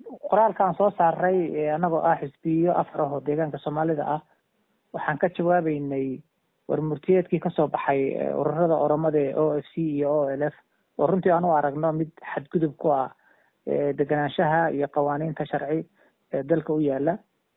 qoraalkaan soo saaray anagoo ah xisbiyo afar ahoo deegaanka soomaalida ah waxaan ka jawaabeynay warmurtiyeedkii kasoo baxay ururada oromada ee o f c iyo o l f oo runtii aan u aragno mid xadgudub ku ah deganaanshaha iyo qawaaniinta sharci ee dalka u yaala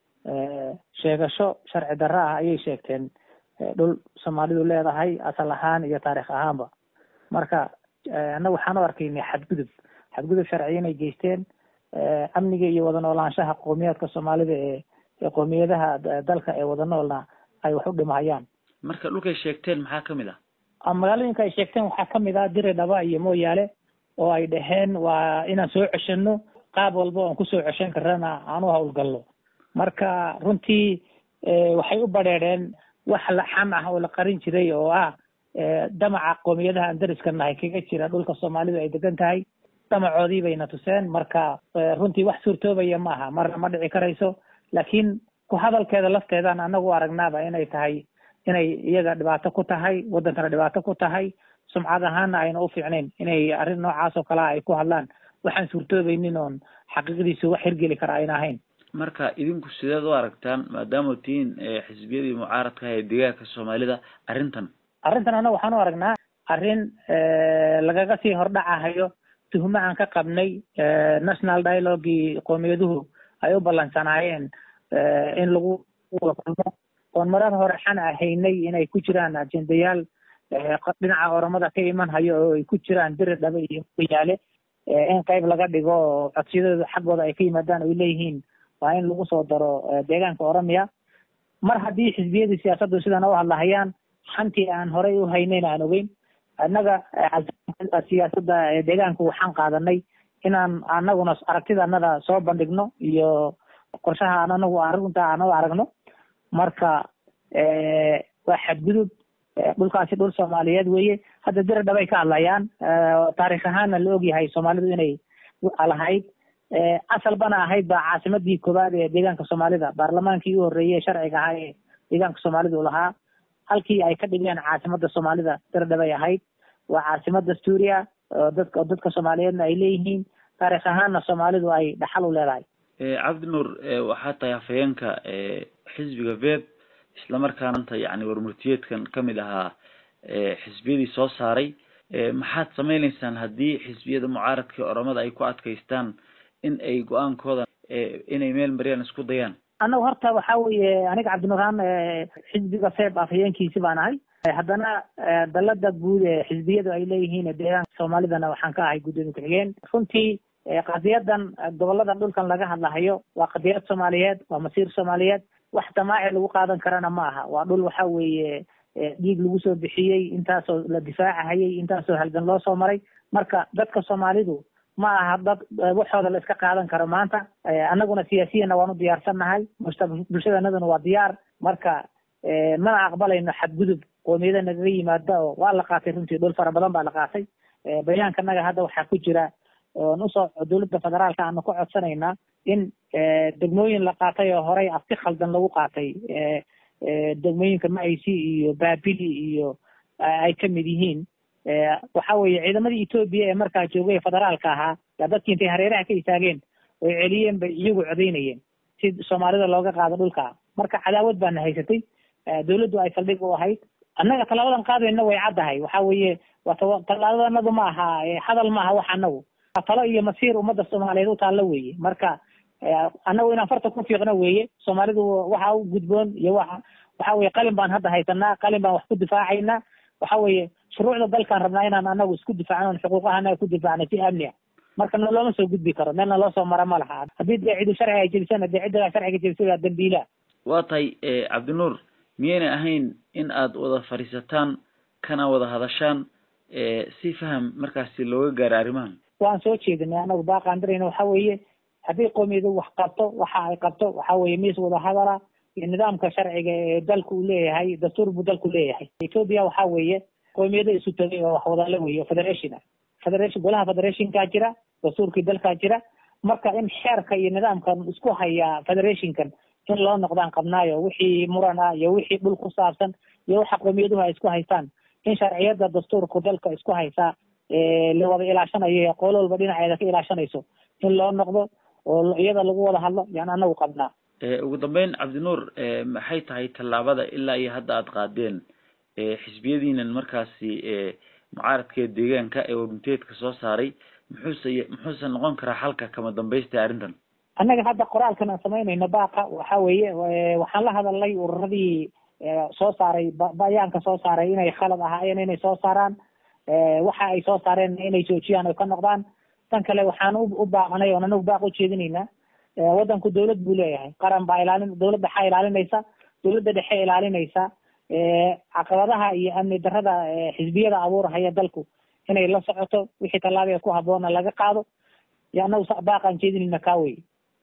sheegasho sharci darro ah ayay sheegteen dhul soomaalidu leedahay asal ahaan iyo taarikh ahaanba marka annaga waxaan u arkaynay xadgudub xadgudub sharci inay geysteen amniga iyo wada noolaanshaha qowmiyaadka soomaalida ee ee qowmiyadaha dalka ee wada noolna ay wax u dhimahayaan marka dhulkay sheegteen maxaa kamid ah magaalooyinka ay sheegteen waxaa kamid ah dire dhaba iyo mooyaale oo ay dhaheen waa inaan soo ceshano qaab walba oon kusoo ceshan karana aan u hawlgalno marka runtii waxay u badheedheen wax laxan ah oo la qarin jiray oo ah damaca qoomiyadaha aan dariska nahay kaga jira dhulka soomaalidu ay degan tahay damacoodii bayna tuseen marka runtii wax suurtoobaya ma aha marna ma dhici karayso laakiin ku hadalkeeda lafteedaan anagu aragnaaba inay tahay inay iyaga dhibaato ku tahay waddankana dhibaato ku tahay sumcad ahaana ayna u fiicnayn inay arrin noocaas oo kalea ay ku hadlaan waxaan suurtoobaynin oon xaqiiqdiisu wax hirgeli kara ayna ahayn marka idinku sideed u aragtaan maadaama tihiin xisbiyadii mucaaradka ee deegaanka soomaalida arrintan arrintan annaga waxaan u aragnaa arrin lagaga sii hordhacahayo tuhmo aan ka qabnay national dialogii qowmiyaduhu ay u ballansanaayeen in lagu wada kulmo oon marar hore xan ahaynay inay ku jiraan ajendayaal dhinaca oromada ka iman hayo oo ay ku jiraan biri dhabe iyo yaale in qayb laga dhigo oo codsiyadooda xaggooda ay ka yimaadaan ay leeyihiin waa in lagu soo daro deegaanka oromiya mar haddii xisbiyadii siyaasaddu sidan u hadlahayaan xantii aan horey u haynayn aan ogeyn annaga siyaasadda deegaanku waxaan qaadanay inaan anaguna aragtida anada soo bandhigno iyo qorshaha aan anagu arrinta aan u aragno marka waa xadgudub dhulkaasi dhul soomaaliyeed weeye hadda dira dhabay ka hadlayaan taarikh ahaanna la ogyahay soomaalidu inay lahayd asalbana ahayd baa caasimadii koowaad ee deegaanka soomaalida baarlamaankii u horreeyey sharciga ahaa ee deegaanka soomaalidu lahaa halkii ay ka dhigeen caasimada soomaalida dira dhabay ahayd waa caasimad dastuuriya oo dadka dadka soomaaliyeedna ay leeyihiin taarikh ahaanna soomaalidu ay dhaxal u leedahay cabdi nuur waxaa tahay hafayeenka xisbiga veb islamarkaana yani warmurtiyeedkan kamid ahaa xisbiyadii soo saaray maxaad sameyneysaan haddii xisbiyada mucaaradka oromada ay ku adkaystaan in ay go-aankooda inay meel mariyaan isku dayaan annagu horta waxa weeye aniga cabdinuraan xisbiga feb afhayeenkiisi baan ahay haddana dalada guud ee xisbiyadu ay leeyihiin deegaanka soomaalidana waxaan ka ahay guddoomiye ku-xigeen runtii qadiyadan goboladan dhulkan laga hadlahayo waa qadiyad soomaaliyeed waa masiir soomaaliyeed wax damaaci lagu qaadan karana ma aha waa dhul waxa weeye dhiig lagu soo bixiyey intaasoo la difaacahayay intaasoo halgan loo soo maray marka dadka soomaalidu ma aha dad waxooda la iska qaadan karo maanta annaguna siyaasiyanna waan u diyaarsannahay bulshadanaduna waa diyaar marka mana aqbalayno xadgudub qoomiyada nagaga yimaada oo waa la qaatay runtii dhul fara badan baa la qaatay bayaankanaga hadda waxaa ku jira oon usoo dowladda federaalka aanu ka codsanaynaa in degmooyin la qaatay oo horey afti khaldan lagu qaatay degmooyinka maaysi iyo baabili iyo ay kamid yihiin waxa weeye ciidamadii etoobiya ee markaa joogay ee federaalka ahaa yaa dadkii intay hareeraha ka istaageen oy celiyeen bay iyagu codeynayeen si soomaalida looga qaado dhulka marka cadaawad baana haysatay dowladdu ay saldhig u ahayd annaga tallaabadan qaadayna way caddahay waxa weeye waa tallaabadanadu ma aha hadal ma aha wax annagu talo iyo masiir ummadda soomaaliyeed u taallo weeye marka annagu inaan farta ku fiiqno weeye soomaalidu waxa u gudboon iyo waxa waxa weye qalin baan hadda haysanaa qalin baan wax ku difaacaynaa waxa weeye shuruucda dalkaan rabnaa inaan anagu isku difaacno on xuquuqahana ku difaacno si amni ah marka na looma soo gudbi karo meelna loo soo mara ma laha haddii dee cidu sharciga ay jebisana dee cidda sharciga jebisay waa dambiila waa tahay cabdinuur miyayna ahayn in aad wada fadhiisataan kana wada hadashaan si faham markaasi looga gaaro arrimahan waan soo jeedinay anagu baaqaan dirayna waxa weeye haddii qoomiyadu wax qabto waxa ay qabto waxa weeye miis wada hadala iyo nidaamka sharciga ee dalku uu leeyahay dastuur buu dalku leeyahay ethiopia waxa weeye qoomiyada isu tagay oo wax wadala weeye federation ah federation golaha federationkaa jira dastuurkii dalkaa jira marka in xeerka iyo nidaamkan isku haya federationkan in loo noqdaan qabnaayo wixii muran ah iyo wixii dhul ku saabsan iyo waxa qowmiyaduhu ay isku haystaan in sharciyada dastuurku dalka isku haysaa la wada ilaashanayo qoolo walba dhinaceeda ka ilaashanayso in loo noqdo oo iyada lagu wada hadlo yaan anagu qabnaa ugu dambeyn cabdinuur maxay tahay tallaabada ilaa iyo hadda aada qaadeen xisbiyadiinan markaasi mucaaradka deegaanka ee warmurteedka soo saaray muxuuse muxuuse noqon karaa xalka kama dambaysta arrintan annaga hadda qoraalkan aan samaynayno baaqa waxa weeye waxaan la hadalnay ururadii soo saaray bayaanka soo saaray inay khalad ahaayeen inay soo saaraan waxa ay soo saareen inay joojiyaan oo ka noqdaan tan kale waxaan u baaqnay oon anagu baaq ujeedinaynaa waddanku dawlad buu leeyahay qaran baa ilaalin dawlad dhexaa ilaalinaysa dawladda dhexe ilaalinaysa caqabadaha iyo amni darrada xisbiyada abuurahaya dalku inay la socoto wixii tallaabia ku habboona laga qaado yo anagu baaqaan jeedinayna kaa wey